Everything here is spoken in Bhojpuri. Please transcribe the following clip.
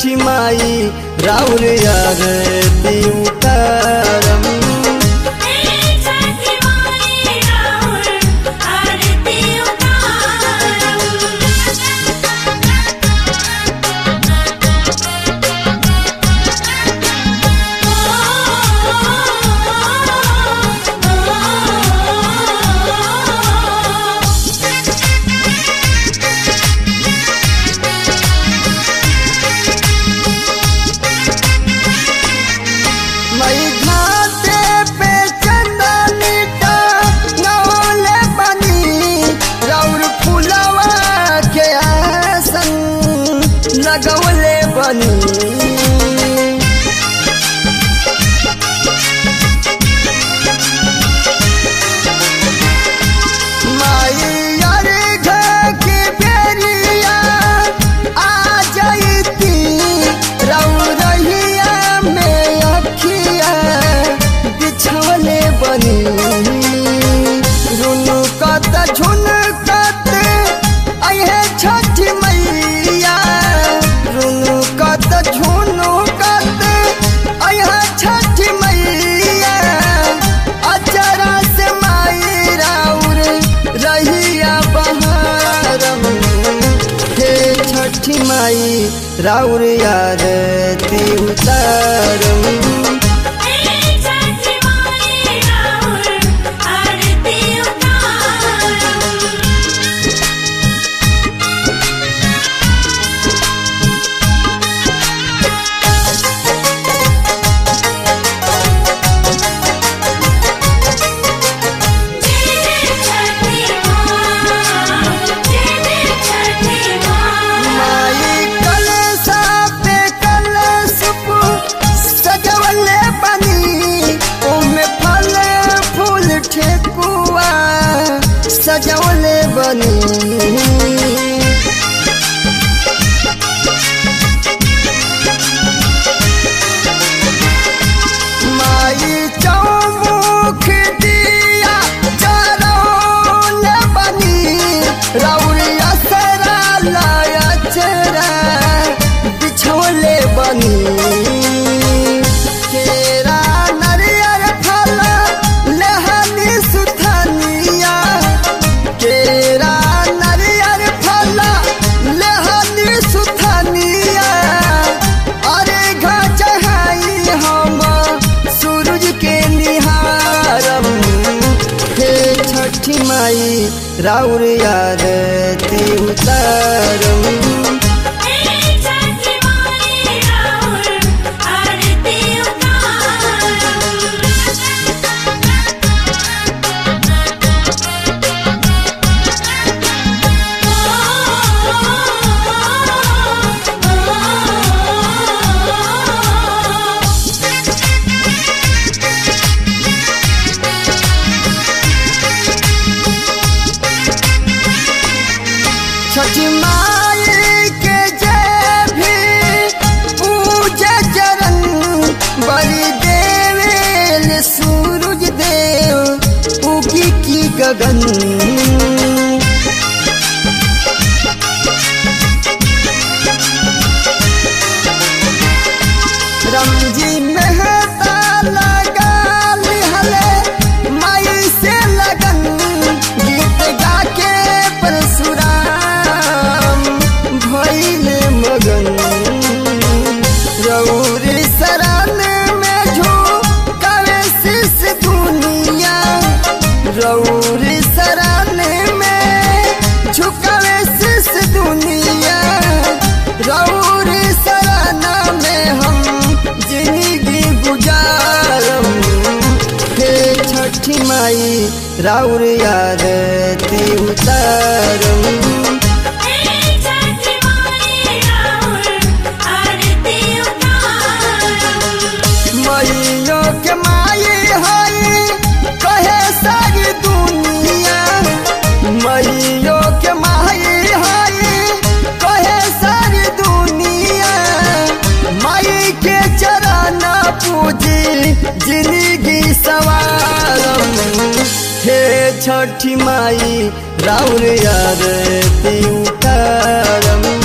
छठी माई राउर यार उतारम छठी माई राउर आरती उतारम मई घाटे पे चंदनी का नौले बनी राउर फुलवा के आसन लगवले बनी माई अरे घर के बेरिया आ जाइती रौरहिया में अखिया बिछवले बनी रुनु कत झुन कत अहे छठ मैया रुनु कत झुनु कत अहे छठ मैया अचरा से माई राउर रहिया बहारम हे छठी माई राउर यार उतारम छठी माई राउर आरती उतारम छठी माँ जय छठी माँ माई कलसा पे कलसुप सजवले बनी ओमे फल फूल ठेकुआ सजवले बनी माई चौमुख दिया चरौन बनी रौरिया सरा लाया चरा बिछोले बनी केरा नरियर फल लहनी सुथनिया केरा नरियर फल लहनी सुथनिया अरे घा चढ़ाई हम सूरज के निहारम हे छठी माई राउर यार उतारम छठी माई राउर आरती उतारम छठी माई के जय भी पूजा चरण बलि देवेल सूरज देव उगी की गगन रमजी मेहता लगा लिहले माई से लगन गीत गा के परशुराम भइल मगन रौरी शरण में झोंकावे शीश दुनिया रौरी शरण में झुकावे शीश दुनिया रौरी शरण में हम जिंदगी गुजारम हे छठी माई राउर यार उतारम छठी माई राउर आरती उतारम मैयो के माई हई कहे सारी दुनिया मैयो के माई हई कहे सारी दुनिया माई के चरण पूजी जिंदगी सवारम हे छठी माई राउर यार उतारम